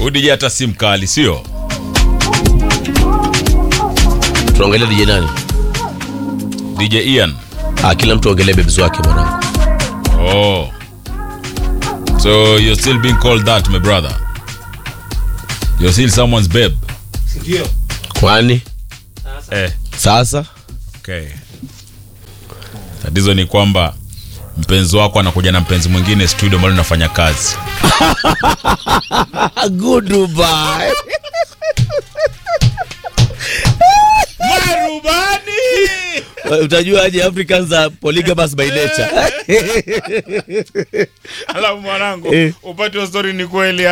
udj hata si mkali sio tunaongelea DJ nani? dj ian Ah, kila mtu aongelee bebzi wake mwanangu. oh so you're still being called that my brother you're still someone's babe Ndio. Kwani eh sasa okay tatizo ni kwamba mpenzi wako anakuja na mpenzi mwingine studio ambalo unafanya kazi goodbye. marubani Utajuaje Africans are polygamous by nature? alafu mwanangu Eh. upate wa story ni kweli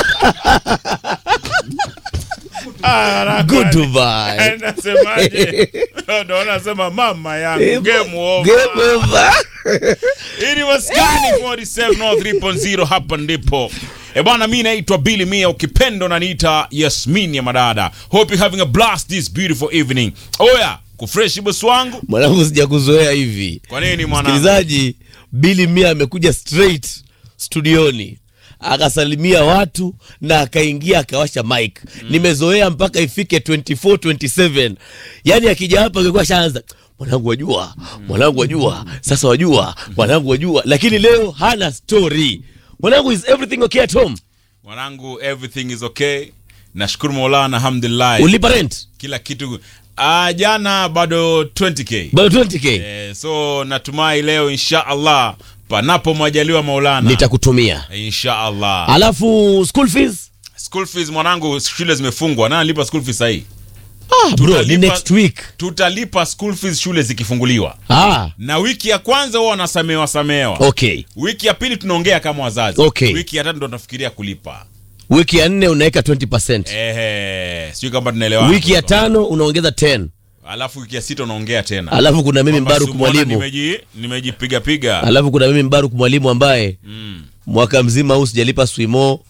Ah, Goodbye. nasemaje ndo nasema mama yangu game over Game over. Hii ni Maskani 47 hapa ndipo. E bwana, mi naitwa Billy Mia, ukipendo naniita Yasmin ya madada. Hope you having a blast this beautiful evening. Oya, kufreshi bosi wangu. Mwanangu sijakuzoea hivi. Kwa nini mwanangu? Msikilizaji, Billy Mia amekuja straight studioni akasalimia watu na akaingia akawasha mic. Nimezoea mpaka ifike 24 27. Yaani akija hapa angekuwa shaanza mwanangu wajua, mwanangu wajua, sasa wajua, mwanangu wajua, lakini leo hana story. Mwanangu is everything okay at home? Mwanangu, everything is okay. Nashukuru Maulana, alhamdulillah. Ulipa rent? Kila kitu ah, jana bado 20k. Bado 20k. Eh, so natumai leo insha Allah panapo majaliwa Maulana. Nitakutumia. Insha Allah. Alafu school fees? School fees mwanangu, shule zimefungwa. Nani analipa school fees sahii? Ah, bro, ni Tutalipa- next week. Tutalipa school fees shule zikifunguliwa, Ah, na wiki ya kwanza huwa wanasamewa samewa. okay. Wiki ya pili tunaongea kama wazazi. Okay. Wiki ya tatu ndo tunafikiria kulipa. Wiki ya nne unaweka 20%. Ehe, sijui kama tunaelewana. wiki ya tano unaongeza 10 alafu wiki ya sita unaongea tena. alafu kuna mimi Kwamba mbaruk Sumona mwalimu nimeji nimejipiga piga. alafu kuna mimi mbaruk mwalimu ambaye mwaka mzima huu sijalipa swimo